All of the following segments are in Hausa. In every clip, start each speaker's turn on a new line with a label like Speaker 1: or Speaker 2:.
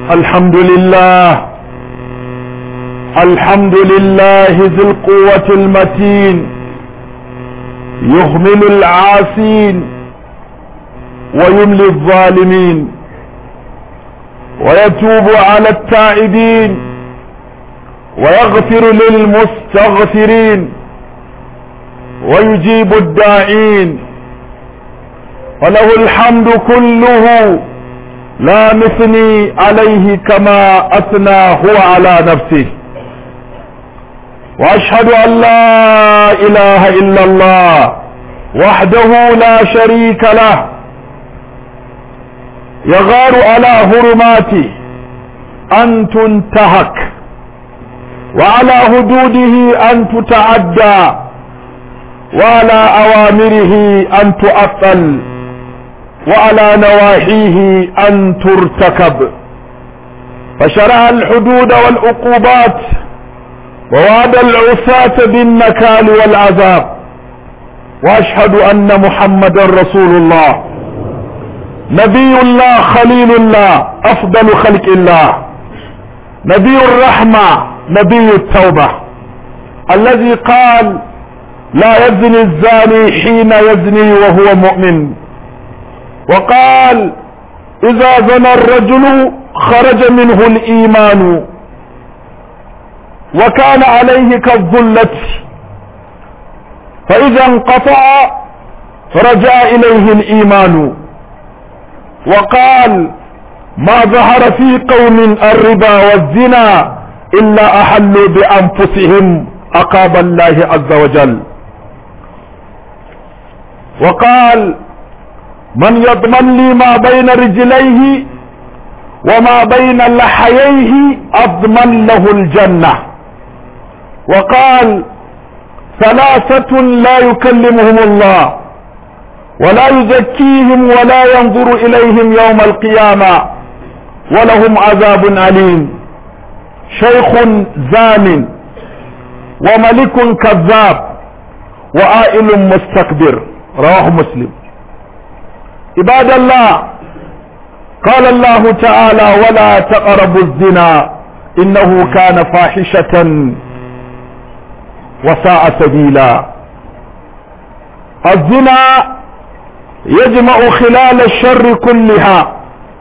Speaker 1: الحمد لله الحمد لله ذي القوة المتين يهمل العاسين ويملي الظالمين ويتوب على التائبين ويغفر للمستغفرين ويجيب الداعين وله الحمد كله لا نثني عليه كما اثنى هو على نفسه واشهد ان لا اله الا الله وحده لا شريك له يغار على هرماته ان تنتهك وعلى حدوده ان تتعدى وعلى اوامره ان تؤطل وعلى نواحيه ان ترتكب فشرع الحدود والعقوبات ووعد العصاة بالنكال والعذاب واشهد ان محمدا رسول الله نبي الله خليل الله افضل خلق الله نبي الرحمة نبي التوبة الذي قال لا يزني الزاني حين يزني وهو مؤمن وقال اذا زنى الرجل خرج منه الايمان وكان عليه كالظلة فاذا انقطع رجع اليه الايمان وقال ما ظهر في قوم الربا والزنا الا احلوا بانفسهم عقاب الله عز وجل وقال من يضمن لي ما بين رجليه وما بين لحييه اضمن له الجنة وقال ثلاثة لا يكلمهم الله ولا يزكيهم ولا ينظر اليهم يوم القيامة ولهم عذاب أليم شيخ زان وملك كذاب وآئل مستكبر رواه مسلم عباد الله قال الله تعالى ولا تقربوا الزنا انه كان فاحشة وساء سبيلا الزنا يجمع خلال الشر كلها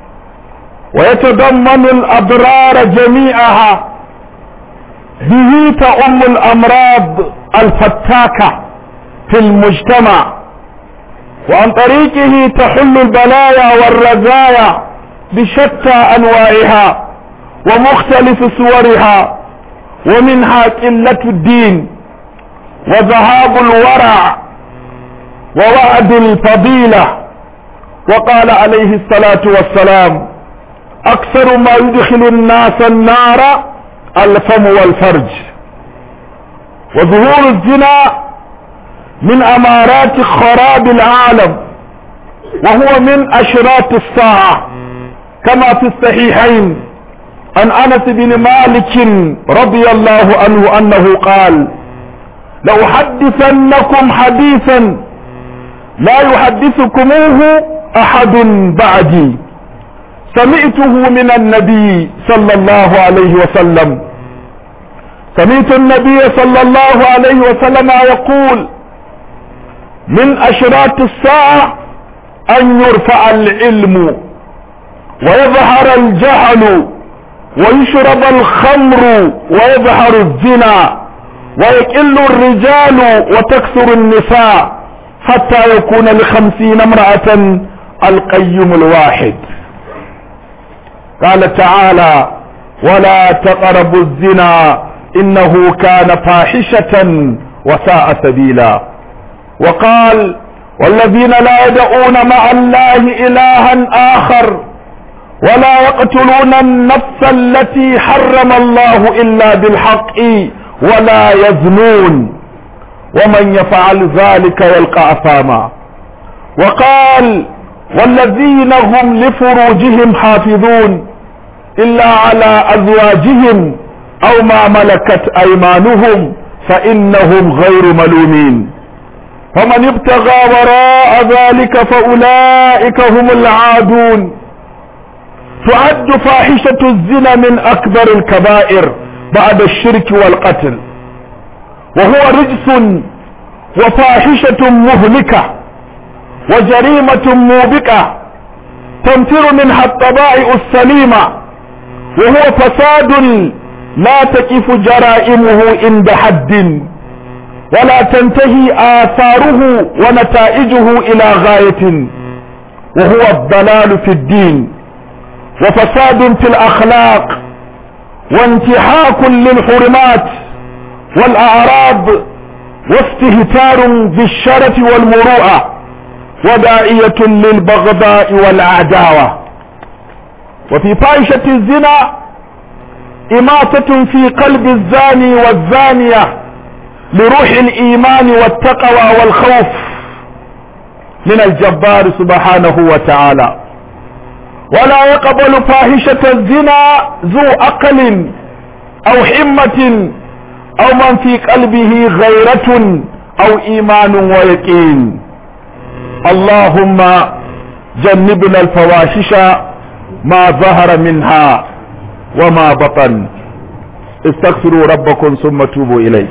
Speaker 1: ويتضمن الاضرار جميعها به تؤم الامراض الفتاكة في المجتمع وعن طريقه تحل البلايا والرزايا بشتى انواعها ومختلف صورها ومنها قلة الدين وذهاب الورع ووعد الفضيلة وقال عليه الصلاة والسلام اكثر ما يدخل الناس النار الفم والفرج وظهور الزنا من امارات خراب العالم وهو من اشراط الساعة كما في الصحيحين عن انس بن مالك رضي الله عنه انه قال لأحدثنكم حديثا لا يحدثكموه احد بعدي سمعته من النبي صلى الله عليه وسلم سمعت النبي صلى الله عليه وسلم يقول من اشراط الساعة ان يرفع العلم ويظهر الجهل ويشرب الخمر ويظهر الزنا ويقل الرجال وتكثر النساء حتى يكون لخمسين امرأة القيم الواحد قال تعالى ولا تقربوا الزنا انه كان فاحشة وساء سبيلا وقال والذين لا يدعون مع الله الها اخر ولا يقتلون النفس التي حرم الله الا بالحق ولا يزنون ومن يفعل ذلك يلقى اثاما وقال والذين هم لفروجهم حافظون الا على ازواجهم او ما ملكت ايمانهم فانهم غير ملومين فمن ابتغى وراء ذلك فاولئك هم العادون تعد فاحشة الزنا من أكبر الكبائر بعد الشرك والقتل وهو رجس وفاحشة مهلكة وجريمة موبقة تنفر منها الطبائع السليمة وهو فساد لا تقف جرائمه عند حد ولا تنتهي آثاره ونتائجه إلى غاية وهو الضلال في الدين وفساد في الأخلاق وانتهاك للحرمات والأعراض واستهتار بالشرف والمروءة وداعية للبغضاء والعداوة وفي فاحشة الزنا إماتة في قلب الزاني والزانية لروح الإيمان والتقوى والخوف من الجبار سبحانه وتعالى ولا يقبل فاحشة الزنا ذو عقل أو حمة أو من في قلبه غيرة أو إيمان ويقين اللهم جنبنا الفواحش ما ظهر منها وما بطن استغفروا ربكم ثم توبوا إليه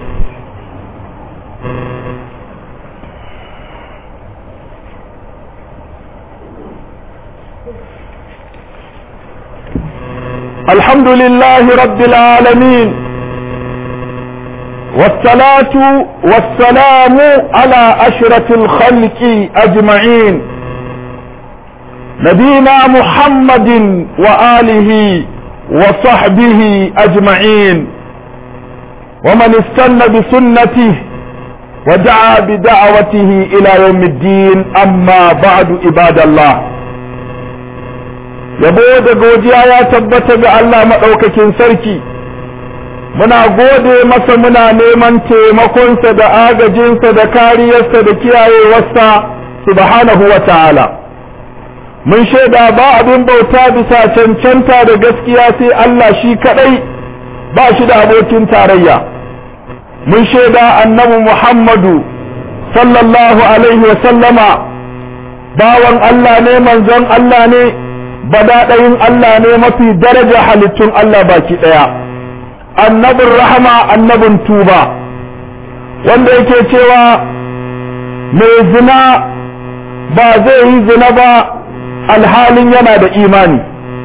Speaker 1: الحمد لله رب العالمين والصلاة والسلام على أشرف الخلق أجمعين نبينا محمد وآله وصحبه أجمعين ومن استنى بسنته ودعا بدعوته إلى يوم الدين أما بعد عباد الله yabo da godiya ya tabbata ga Allah maɗaukakin sarki muna gode masa muna neman taimakonsa da agajinsa da kariyarsa da kiyayewarsa subhanahu wa ta'ala mun shaida ba abin bauta bisa cancanta da gaskiya sai Allah shi kaɗai ba shi da abokin tarayya mun shaida annabi Muhammadu sallallahu alaihi wa sallama bawan Allah ne manzon Allah ne badaɗayin Allah ne mafi daraja halittun Allah baki ɗaya annabin rahama annabin tuba wanda yake cewa mai zina ba zai yi zina ba alhalin yana da imani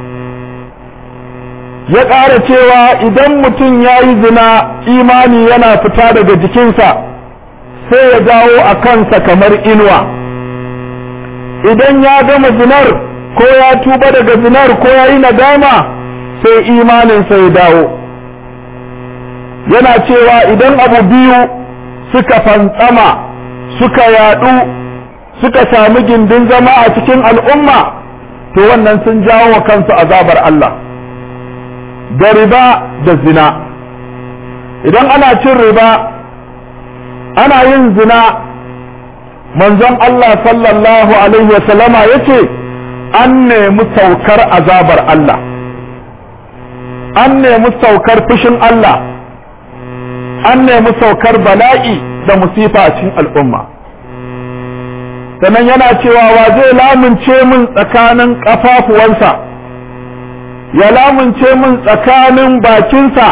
Speaker 1: ya ƙara cewa idan mutum ya yi zina imani yana fita daga jikinsa sai ya dawo a kansa kamar inuwa idan ya gama zinar ko ya tuba daga zinar ko ya yi nadama sai imaninsa ya dawo yana cewa idan abu biyu suka fantsama suka yadu suka sami gindin zama a cikin al'umma to wannan sun jawo wa kansu azabar Allah da riba da zina idan ana cin riba ana yin zina manzon Allah sallallahu alaihi wasallama ya ce an nemi saukar azabar Allah an nemi saukar fushin Allah an nemi saukar bala'i da musifa a cikin al'umma sannan yana cewa wa zai lamunce min tsakanin ƙafafuwansa ya lamunce min tsakanin bakinsa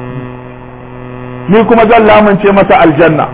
Speaker 1: ni kuma zan lamunce masa aljanna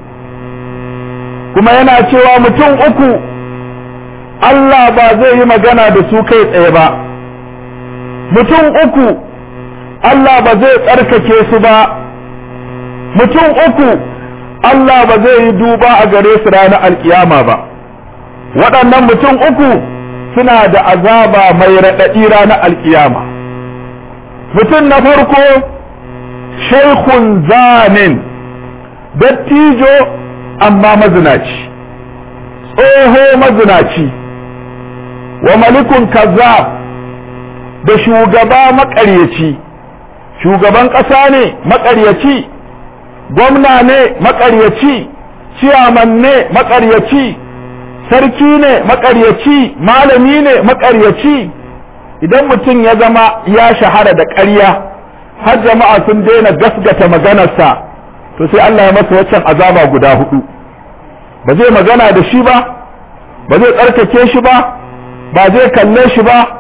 Speaker 1: kuma yana cewa mutum uku Allah ba zai yi magana da su kai tsaye ba mutum uku Allah ba zai tsarkake su ba mutum uku Allah ba zai yi duba a gare su ranar alkiyama ba waɗannan mutum uku suna da azaba mai raɗaɗi ranar alkiyama mutum na farko shaikhun zanin dattijo amma mazinaci tsoho mazinaci wa malikun kazzab da shugaba maƙaryaci shugaban ƙasa ne maƙaryaci gwamna ne maƙaryaci ciyaman ne maƙaryaci sarki ne maƙaryaci malami ne maƙaryaci idan mutum ya zama ya shahara da ƙarya har jama'a sun daina gasgata maganarsa to sai Allah ya masa waccan azaba guda hudu ba zai magana da shi ba ba zai tsarkake shi ba ba zai kalle shi ba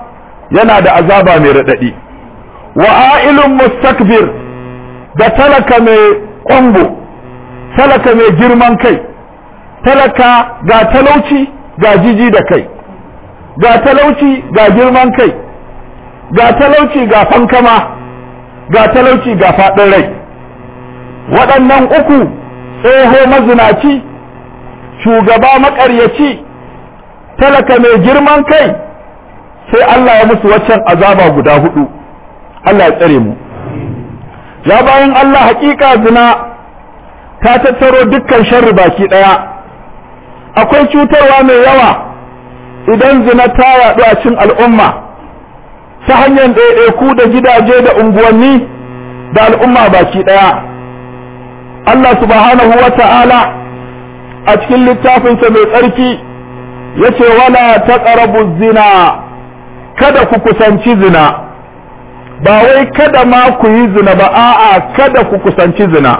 Speaker 1: yana da azaba mai raɗaɗi wa ailun mustakbir da talaka mai ƙwango talaka mai girman kai talaka ga talauci ga jiji da kai ga talauci ga girman kai ga talauci ga fankama ga talauci ga faɗin rai waɗannan uku tsoho mazinaci shugaba maƙaryaci talaka mai girman kai sai Allah ya musu waccan azaba guda hudu Allah ya tsare mu ya bayan Allah hakika zina ta tattaro dukkan sharri baki ɗaya akwai cutarwa mai yawa idan zina ta yaɗu a cikin al'umma ta hanyar ɗaiɗaiku da gidaje da unguwanni da al'umma baki ɗaya Allah subhanahu wa ta'ala a cikin littafinsa mai tsarki ya ce wala ta zina kada ku kusanci zina ba wai kada ma ku yi zina ba a'a kada ku kusanci zina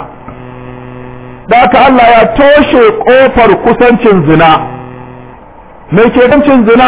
Speaker 1: da aka Allah ya toshe ƙofar kusancin zina mai ke zina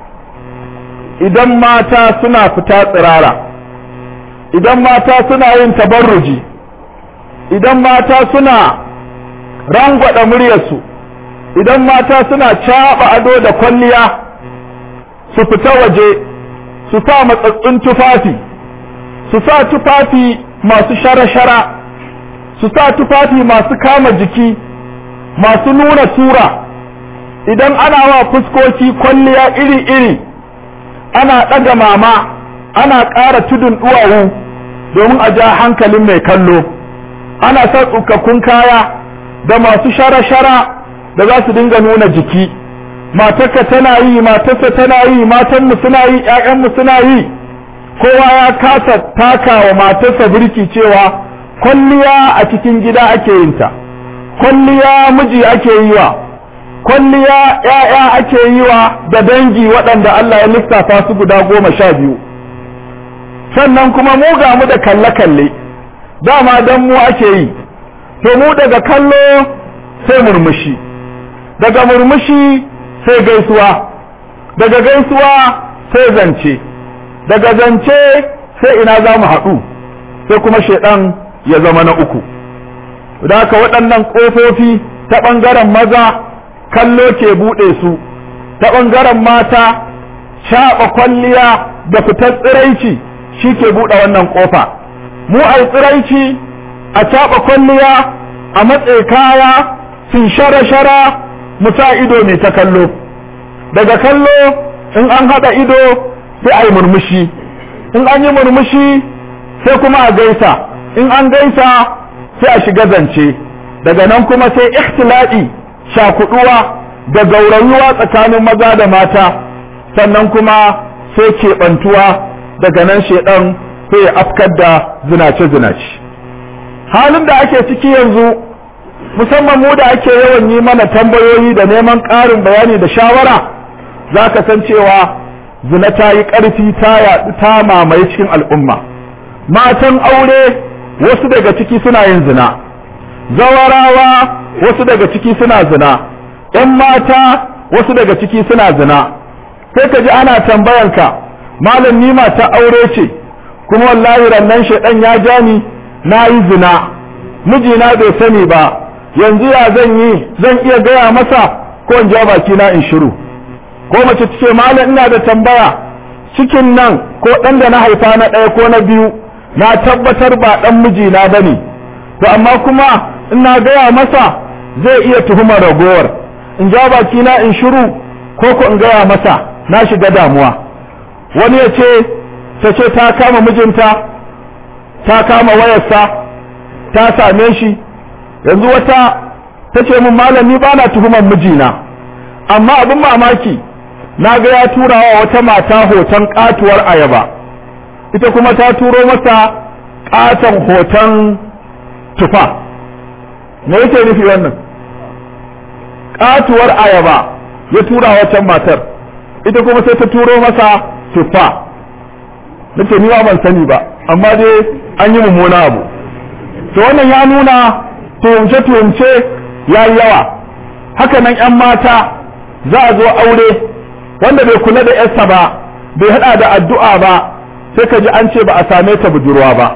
Speaker 1: idan mata suna fita tsirara idan mata suna yin tabarruji idan mata suna rangwada muryarsu idan mata suna caɓa ado da kwalliya su fita waje su sa matsatsun tufafi su sa tufafi masu shara-shara su sa tufafi masu kama jiki masu nuna tura idan ana wa fuskoki kwalliya iri-iri ana ɗaga mama ana ƙara tudun duwawu domin a ja hankalin mai kallo ana sa tsukakkun kaya da masu shara-shara da za su dinga nuna jiki matarka tana yi matarsa tana yi matanmu suna yi ƴaƴanmu suna yi kowa ya kasa taka wa matarsa birki cewa kwalliya a cikin gida ake yin ta kwalliya miji ake yi wa kwalliya ƴaƴa ake yi wa da dangi waɗanda Allah ya lissafa su guda goma sha biyu sannan kuma mu ga mu da kalle-kalle dama dan mu ake yi to mu daga kallo sai murmushi daga murmushi sai gaisuwa daga gaisuwa sai zance daga zance sai ina za mu haɗu sai kuma shaidan ya zama na uku da haka waɗannan ƙofofi ta ɓangaren maza kallo ke buɗe su ta ɓangaren mata shaɓa kwalliya da fitar tsiraici shi ke buɗe wannan ƙofa mu a tsiraici a caɓa kwalliya a matse kaya sun shara-shara mu sa ido mai ta kallo daga kallo in an haɗa ido sai a yi murmushi in an yi murmushi sai kuma a gaisa in an gaisa sai a shiga zance daga nan kuma sai ikhtiladi shakuduwa da gaurayuwa tsakanin maza da mata sannan kuma sai keɓantuwa daga nan shedan sai ya afkar da zinace-zinace halin da ake ciki yanzu musamman mu da ake yawan yi mana tambayoyi da neman ƙarin bayani da shawara za ka san cewa zina ta yi ƙarfi ta yaɗu ta mamaye cikin al'umma matan aure wasu daga ciki suna yin zina zawarawa wasu daga ciki suna zina ‘yan mata wasu daga ciki suna zina sai ka ji ana tambayanka malam ni mata aure ce kuma wallahi rannan shaidan ya ja ni na yi zina mijina bai sani ba yanzu ya zan yi zan iya gaya masa ko in ja baki na in shiru ko mace ce malam ina da tambaya cikin nan ko ɗan da na haifa na ɗaya ko na biyu na tabbatar ba ɗan mijina ba ne to amma kuma ina gaya masa zai iya tuhumar ragowar in ja baki na in shiru ko ko in gaya masa na shiga damuwa wani ya ce ta ce ta kama mijinta ta kama wayarsa ta same shi yanzu wata ta ce min malami ba na tuhumar mijina amma abin mamaki na ga ya tura wa wata mata hoton katuwar ayaba ita kuma ta turo masa katon hoton tufa me yake nufi wannan katuwar ayaba ya tura wata matar ita kuma sai ta turo masa tufa nace ni ba ban sani ba amma dai an yi mummuna abu to wannan ya nuna tuhumce tuhumce ya yi yawa haka nan yan mata za a zo aure wanda bai kula da yarsa ba bai hada da addu'a ba sai ka ji an ce ba a same ta budurwa ba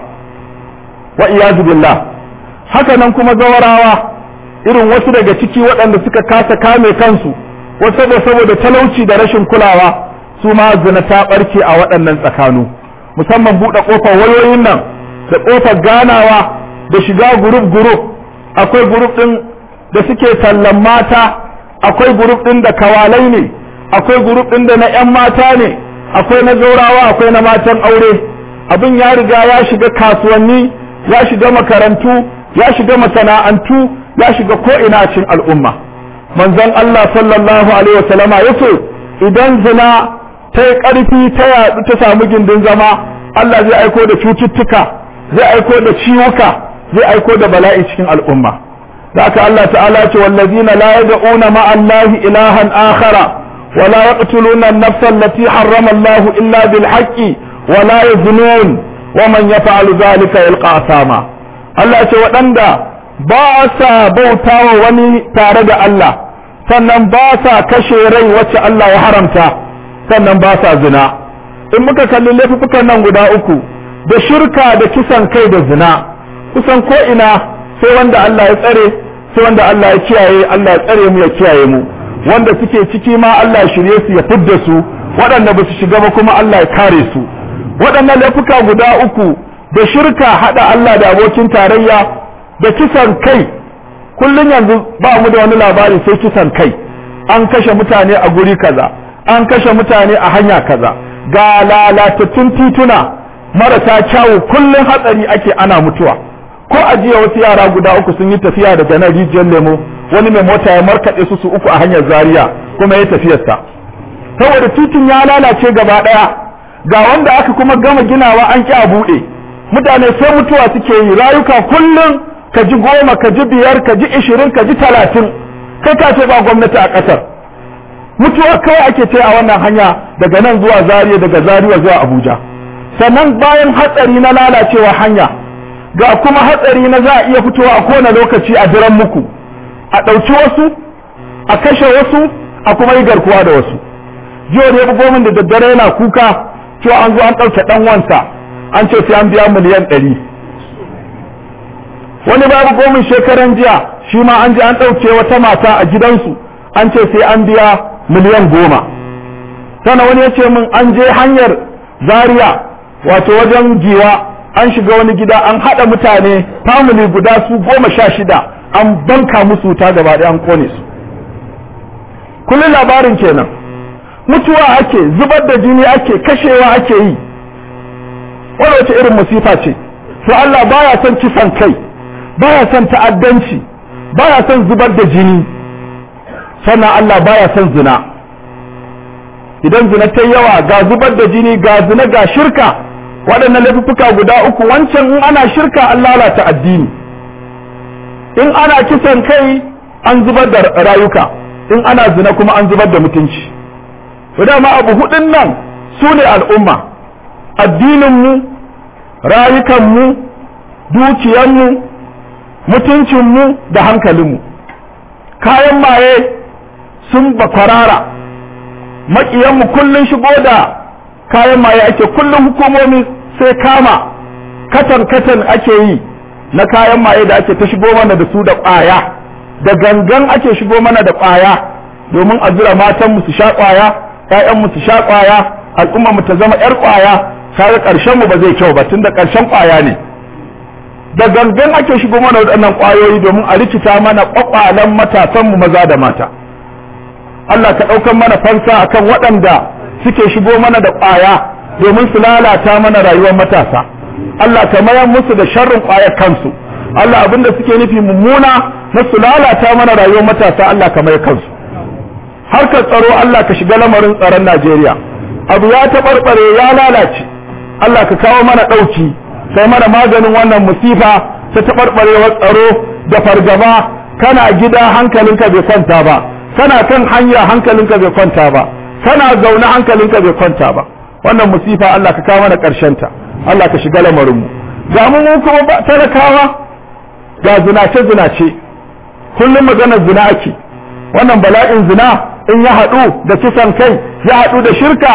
Speaker 1: wa iyazu billah haka nan kuma zawarawa irin wasu daga ciki waɗanda suka kasa kame kansu wasu saboda talauci da rashin kulawa su ma zina ta ɓarke a waɗannan tsakanu musamman buɗe ƙofar wayoyin nan da ƙofar ganawa da shiga guruf guruf akwai guruf ɗin da suke tallan mata akwai guruf ɗin da kawalai ne akwai guruf ɗin da na 'yan mata ne akwai na gaurawa akwai na matan aure abin ya riga ya shiga kasuwanni ya shiga makarantu ya shiga masana'antu ya shiga ko'ina cin al'umma manzon Allah sallallahu alaihi wasallama yace idan zina ta yi ƙarfi ta yaɗu ta samu gindin zama Allah zai aiko da cututtuka zai aiko da ciwuka zai aiko da bala'i cikin al'umma da aka Allah ta'ala ce wallazina la yad'una ma'a Allah ilahan akhara wa la yaqtuluna an-nafsa allati harrama Allah illa bil haqqi wa la yaznun wa man yaf'alu dhalika yalqa asama Allah ce waɗanda ba sa bautawa wani tare da Allah sannan ba sa kashe rai wacce Allah ya haramta sannan ba sa zina in muka kalli laifukan nan guda uku da shirka da kisan kai da zina kusan ko ina sai wanda Allah ya tsare sai wanda Allah ya kiyaye Allah ya tsare mu ya kiyaye mu wanda suke ciki ma Allah ya shirye su ya fidda su waɗanda ba su shiga ba kuma Allah ya kare su waɗannan laifuka guda uku da shirka haɗa Allah da abokin tarayya da kisan kai kullum yanzu ba mu da wani labari sai kisan kai an kashe mutane a guri kaza an kashe mutane a hanya kaza ga lalatattun tituna marasa kyawu kullum hatsari ake ana mutuwa ko a jiya wasu yara guda uku sun yi tafiya daga nan rijiyar lemo wani mai mota ya markaɗe su su uku a hanyar zaria kuma ya tafiyarsa saboda titin ya lalace gaba ɗaya ga wanda aka kuma gama ginawa an ƙi a buɗe mutane sai mutuwa suke yi rayuka kullum ka ji goma ka ji biyar ka ji ishirin ka ji talatin kai ka ce ba gwamnati a ƙasar mutuwa kawai ake ce a wannan hanya daga nan zuwa zariya daga zariya zuwa abuja sannan bayan hatsari na lalacewa hanya ga kuma hatsari na za a iya fitowa a kowane lokaci a jiran muku a ɗauki wasu a kashe wasu a kuma yi garkuwa da wasu jiya da ya bugo min da daddare yana kuka cewa an zo an ɗauke ɗan wansa an ce sai an biya miliyan ɗari wani babu gomin shekaran jiya shi ma an je an ɗauke wata mata a gidansu an ce sai an biya miliyan goma sana wani ya ce min an je hanyar zaria wato wajen giwa an shiga wani gida an haɗa mutane family guda su goma sha shida an banka musu wuta gaba ɗaya an kone su kullum labarin kenan mutuwa ake zubar da jini ake kashewa ake yi wani wace irin musifa ce to Allah baya son kisan kai baya son ta'addanci baya son zubar da jini sannan Allah baya son zina idan zina ta yawa ga zubar da jini ga zina ga shirka waɗannan laifuffuka guda uku wancan in ana shirka an lalata addini in ana kisan kai an zubar da rayuka in ana zina kuma an zubar da mutunci dama abu hudun nan su ne al'umma addininmu rayukanmu dukiyanmu mutuncinmu da hankalinmu kayan maye sun bakwarara maƙiyanmu kullum shigo da kayan maye ake kullum hukumomi sai kama katan-katan ake yi na kayan maye da ake ta shigo mana da su da ƙwaya da gangan ake shigo mana da ƙwaya domin a jira matanmu su sha ƙwaya ‘ya'yanmu su sha ƙwaya al'ummarmu ta zama ‘yar ƙwaya kaga ƙarshenmu ba zai kyau ba tun da ƙarshen ƙwaya ne da gangan ake shigo mana waɗannan ƙwayoyi domin a rikita mana ƙwaƙwalen matasanmu maza da mata Allah ka ɗaukan mana fansa akan waɗanda suke shigo mana da ƙwaya domin su lalata mana rayuwar matasa Allah ka mayar musu da sharrin ƙwayar kansu Allah abinda suke nufi mummuna na su lalata mana rayuwar matasa Allah ka mayar kansu harkar tsaro Allah ka shiga lamarin tsaron Najeriya abu ya taɓarɓare ya lalace Allah ka kawo mana ɗauki sai mana maganin wannan musifa ta taɓarɓarewar tsaro da fargaba kana gida hankalinka bai kwanta ba kana kan hanya hankalinka bai kwanta ba kana zaune hankalinka bai kwanta ba wannan musifa Allah ka kawo mana ƙarshen ta Allah ka shiga lamarin mu ga mu kuma talakawa ga zinace zinace kullum maganar zina ake wannan bala'in zina in ya haɗu da kisan kai ya haɗu da shirka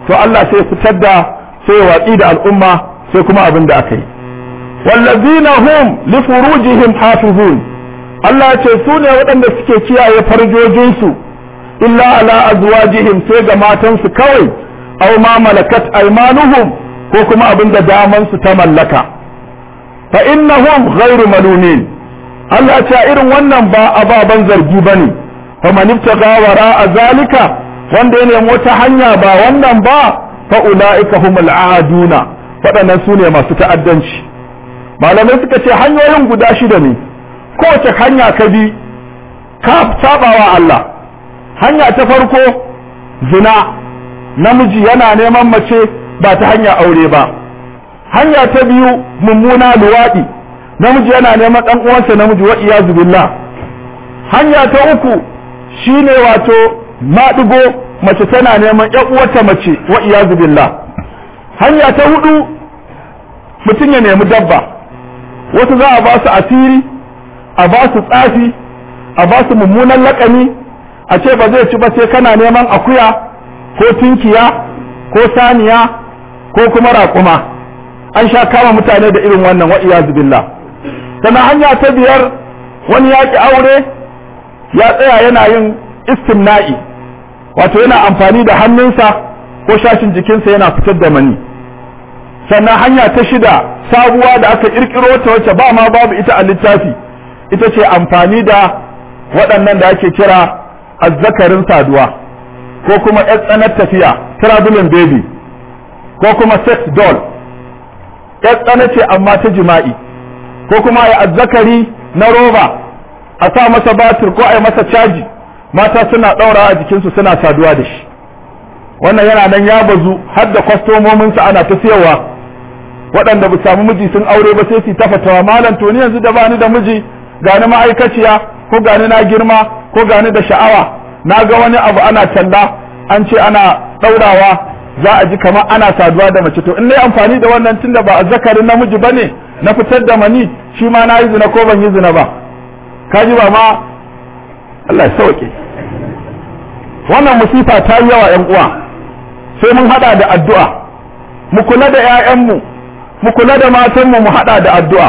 Speaker 1: to Allah sai fitar da sai ya watsi da al'umma sai kuma abin da aka yi wallazina hum li furujihim hafizun Allah ya ce su ne waɗanda suke kiyaye farjojinsu illa ala azwajihim sai ga matansu kawai aw ma malakat aymanuhum ko kuma abin da daman su ta mallaka fa innahum ghairu malumin Allah ya ce irin wannan ba ababan zargi bane fa man ibtaga wara zalika wanda ya nemi wata hanya ba wannan ba fa ulaika humul aaduna waɗannan su ne masu ta'addanci malamai suka ce hanyoyin guda shida ne kowace hanya ka bi ka sabawa Allah hanya ta farko zina namiji yana neman mace ba ta hanya aure ba hanya ta biyu mummuna luwaɗi namiji yana neman ɗan uwansa namiji wa iyazu billah hanya ta uku shine wato maɗigo mace tana neman ƴan uwarta mace wa iyazu billah hanya ta hudu mutum ya nemi dabba wasu za a ba su asiri a ba su tsafi a ba su mummunan laƙani a ce ba zai ci ba sai kana neman akuya ko tunkiya ko saniya ko kuma raƙuma an sha kama mutane da irin wannan wa iyazu billah sannan hanya ta biyar wani yaƙi aure ya tsaya yana yin istimna'i wato yana amfani da hannunsa ko shashin jikinsa yana fitar da mani sannan hanya ta shida sabuwa da aka kirkiro ta wacce ba ma babu ita a littafi ita ce amfani da waɗannan da ake kira azzakarin saduwa ko kuma ƴan tsanar tafiya traveling baby ko kuma sex doll ƴan tsana ce amma ta jima'i ko kuma ya azzakari na roba a sa masa batir ko a yi masa caji mata suna ɗaura a jikinsu suna saduwa da shi wannan yana nan ya bazu har da kwastomominsa ana ta siyarwa waɗanda ba samu miji sun aure ba sai su ta fatawa malam to ni yanzu da bani da miji gani ma'aikaciya ko gani na girma ko gani da sha'awa na ga wani abu ana talla an ce ana ɗaurawa za a ji kamar ana saduwa da mace to in nayi amfani da wannan tunda ba azzakarin namiji bane na fitar da mani shi ma na yi zina ko ban yi zina ba kaji ba ma Allah ya sauke wannan musifa ta yi yawa ƴan uwa sai mun hada da addu'a mu kula da ƴaƴanmu mu kula da matanmu mu hada da addu'a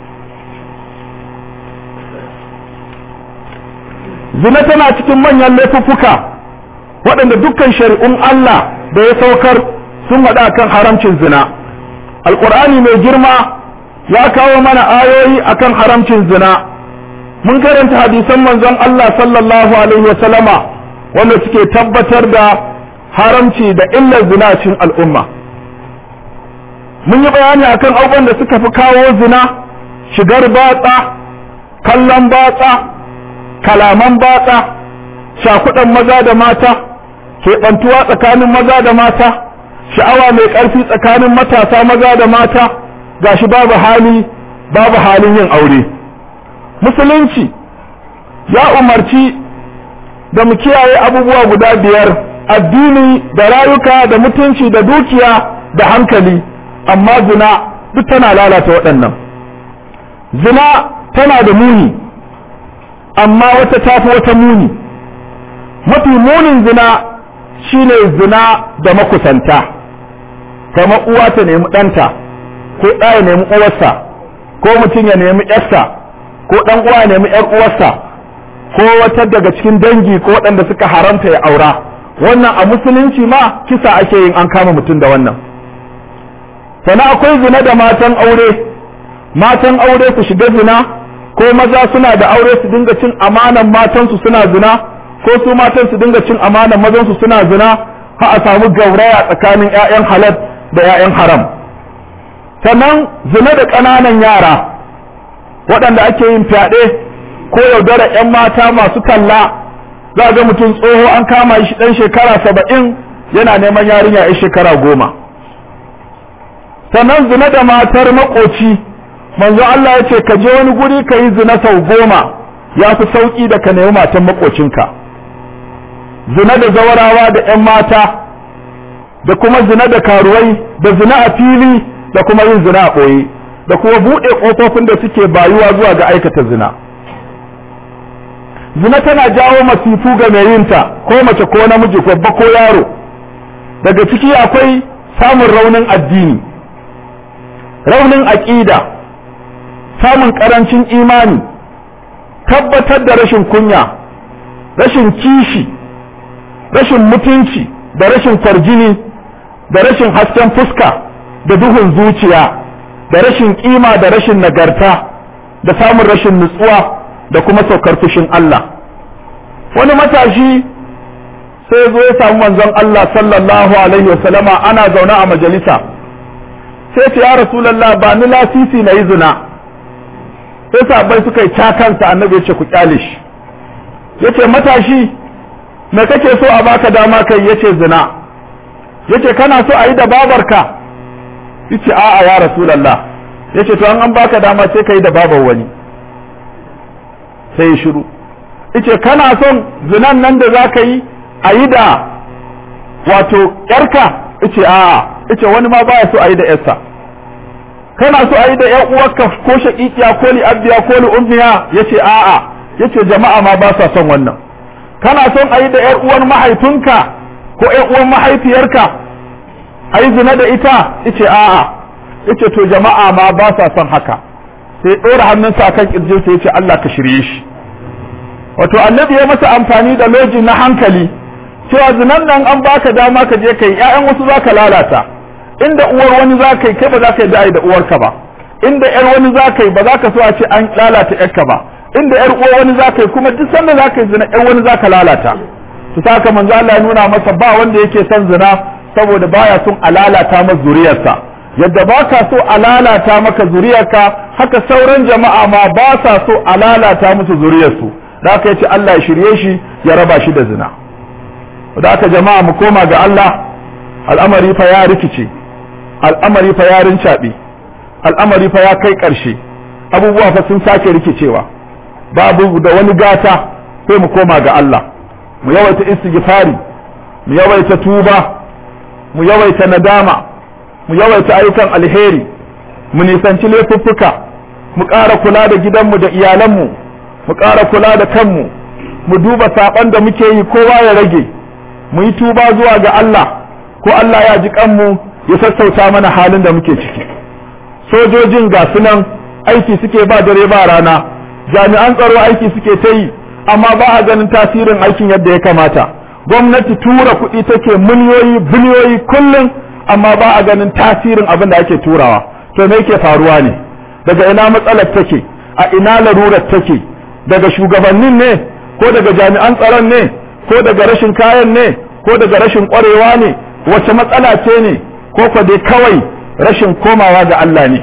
Speaker 1: zina tana cikin manyan laifuffuka waɗanda dukkan shari'un Allah da ya saukar sun haɗa kan haramcin zina alƙur'ani mai girma ya kawo mana ayoyi akan haramcin zina mun karanta hadisan manzon Allah sallallahu alaihi wa sallama wanda suke tabbatar da haramci da illar zina cikin al'umma mun yi bayani akan abubuwan da suka fi kawo zina shigar batsa kallon batsa kalaman batsa shakudan maza da mata keɓantuwa tsakanin maza da mata sha'awa mai ƙarfi tsakanin matasa maza da mata gashi babu hali babu halin yin aure musulunci ya umarci da mu kiyaye abubuwa guda biyar addini da rayuka da mutunci da dukiya da hankali amma zina duk tana lalata waɗannan zina tana da muni amma wata tafi wata muni mafi munin zina shine zina da makusanta kamar uwa ta nemi ɗanta ko ɗa ya nemi uwarsa ko mutum ya nemi ƴarsa ko ɗan uwa ya nemi ƴar uwarsa ko wata daga cikin dangi ko waɗanda suka haramta ya aura wannan a musulunci ma kisa ake yin an kama mutum da wannan sannan akwai zina da matan aure matan aure su shiga zina ko maza suna da aure su dinga cin amanan matansu suna zina ko su matan su dinga cin amanan mazansu suna zina ha a samu gauraya tsakanin 'ya'yan halal da 'ya'yan haram sannan zina da ƙananan yara waɗanda ake yin fyaɗe ko yaudara 'yan mata masu talla za ga mutum tsoho an kama shi ɗan shekara saba'in yana neman yarinya 'yan shekara goma sannan zina da matar makoci manzo Allah ya ce ka je wani guri ka yi zina sau goma ya fi sauƙi da ka nemi matan makocinka zina da zawarawa da 'yan mata da kuma zina da karuwai da zina a fili da kuma yin zina a ɓoye da kuma buɗe ƙofofin da suke bayuwa zuwa ga aikata zina zina tana jawo masifu ga mai yinta ko mace ko namiji ko ko yaro daga ciki akwai samun raunin addini raunin aƙida samun ƙarancin imani tabbatar da rashin kunya rashin kishi rashin mutunci da rashin kwarjini da rashin hasken fuska da duhun zuciya da rashin kima da rashin nagarta da samun rashin nutsuwa da kuma saukar fushin Allah wani matashi sai zo ya samu manzon Allah sallallahu alaihi wasallama ana zaune a majalisa sai ce ya rasulallah ba ni lasisi na yi zina sai sabai suka yi cakansa annabi ya ce ku kyale shi ya ce matashi me kake so a baka dama kai ya ce zina ya ce kana so a yi da babarka ya ce a'a ya rasulallah ya ce to an an baka dama sai ka yi da babar wani sai ya shiru ya ce kana son zinan nan da za ka yi a yi da wato yarka ya ce a'a ya ce wani ma baya so a yi da yarsa kana so a yi da yan uwarka ko shaƙiƙiya ko li abdiya ko li ummiya ya ce a'a ya ce jama'a ma ba sa son wannan kana son a yi da yar uwar mahaifinka ko yar uwar mahaifiyarka a yi zina da ita ya ce a'a ya ce to jama'a ma ba sa son haka sai ɗora hannunsa kan ƙirjinsa ya ce Allah ka shirye shi wato annabi ya masa amfani da loji na hankali cewa zinan nan an baka dama ka je kai ƴaƴan wasu za ka lalata inda uwar wani za ka yi kai ba za ka yi da'ai da uwarka ba inda ƴar wani za ka yi ba za ka so a ce an lalata ƴarka ba inda ƴar uwar wani za ka yi kuma duk sanda za ka yi zina ƴar wani za ka lalata to saka manzo Allah ya nuna masa ba wanda yake son zina saboda baya son a lalata masa zuriyarsa yadda ba ka so a lalata maka zuriyarka haka sauran jama'a ma ba sa so a lalata musu zuriyarsu da aka yace Allah ya shirye shi ya raba shi da zina da aka jama'a mu koma ga Allah al'amari fa ya rikice al'amari fa ya rincaɓe al'amari fa ya kai ƙarshe abubuwa fa sun sake rikicewa babu da wani gata sai mu koma ga Allah mu yawaita istighfari mu yawaita tuba mu yawaita nadama mu yawaita ayyukan alheri mu nisanci laifuffuka mu ƙara kula da gidanmu da iyalanmu mu ƙara kula da kanmu mu duba saɓon da muke yi kowa ya rage mu yi tuba zuwa ga Allah ko Allah ya ji kanmu ya sassauta mana halin da muke ciki sojojin ga sunan aiki suke ba dare ba rana jami'an tsaro aiki suke ta yi amma ba a ganin tasirin aikin yadda ya kamata gwamnati tura kuɗi take miliyoyi biliyoyi kullum amma ba a ganin tasirin abin da ake turawa to me yake faruwa ne daga ina matsalar take a ina larurar take daga shugabannin ne ko daga jami'an tsaron ne ko daga rashin kayan ne ko daga rashin ƙwarewa ne wace matsala ce ne ko ko dai kawai rashin komawa ga Allah ne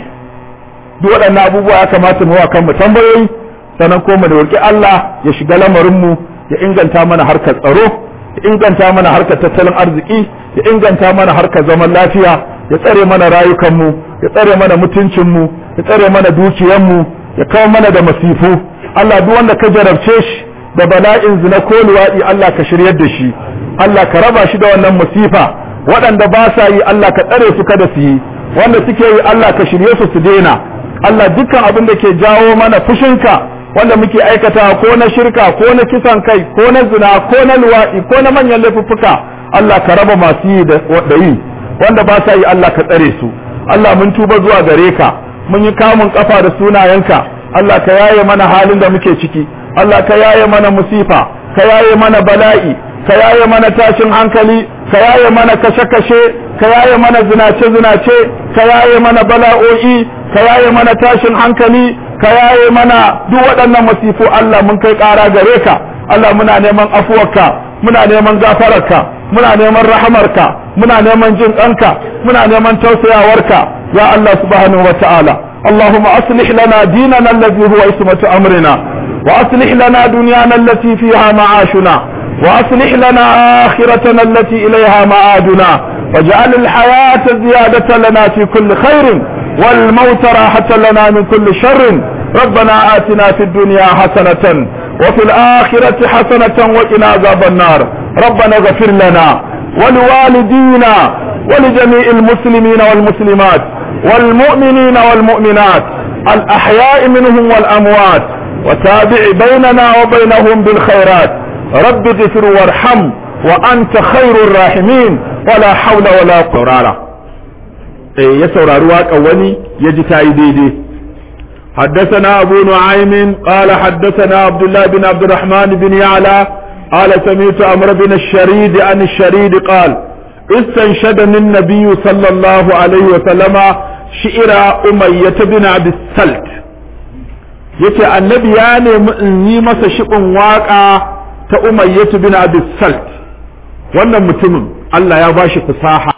Speaker 1: duk waɗannan abubuwa ya kamata mu wa kanmu tambayoyi sannan ko mu da roki Allah ya shiga lamarin mu ya inganta mana harkar tsaro ya inganta mana harkar tattalin arziki ya inganta mana harkar zaman lafiya ya tsare mana rayukan mu ya tsare mana mutuncin mu ya tsare mana dukiyar mu ya kawo mana da masifu Allah duk wanda ka jarabce shi da bala'in zina ko luwaɗi Allah ka shiryar da shi Allah ka raba shi da wannan musifa waɗanda ba sa yi Allah ka tsare su kada su yi wanda suke yi Allah ka shirye su su daina Allah dukkan abin da ke jawo mana fushinka wanda muke aikata ko na shirka ko na kisan kai ko na zina ko na luwaɗi ko na manyan laifuffuka Allah ka raba masu yi da yi wanda ba sa yi Allah ka tsare su Allah mun tuba zuwa gare ka mun yi kamun kafa da sunayenka Allah ka yaye mana halin da muke ciki Allah ka yaye mana musifa ka yaye mana bala'i ka yaye mana tashin hankali ka yaye mana kashe-kashe ka yaye mana zinace-zinace ka yaye mana bala'o'i ka yaye mana tashin hankali ka yaye mana duk waɗannan masifu Allah mun kai ƙara gare ka Allah muna neman afuwarka muna neman gafararka muna neman rahamarka muna neman jin ɗanka muna neman tausayawarka ya Allah subhanahu wa ta'ala اللهم أصلح لنا ديننا الذي هو اسمة أمرنا وأصلح لنا دنيانا التي فيها معاشنا وأصلح لنا آخرتنا التي إليها معادنا واجعل الحياة زيادة لنا في كل خير والموت راحة لنا من كل شر ربنا آتنا في الدنيا حسنة وفي الآخرة حسنة وقنا عذاب النار ربنا اغفر لنا ولوالدينا ولجميع المسلمين والمسلمات والمؤمنين والمؤمنات الأحياء منهم والأموات وتابع بيننا وبينهم بالخيرات رب اغفر وارحم وأنت خير الراحمين ولا حول ولا قرارة إيه يسور أرواك أولي يجتاي ديدي حدثنا أبو نعيم قال حدثنا عبد الله بن عبد الرحمن بن يعلى قال سمعت أمر بن الشريد عن الشريد قال استنشدني النبي صلى الله عليه وسلم شئر أمية بن عبد السلت yace annabi ya nemi in yi masa shiɓin waƙa ta umayyatu bin abi salt wannan mutumin Allah ya bashi fasaha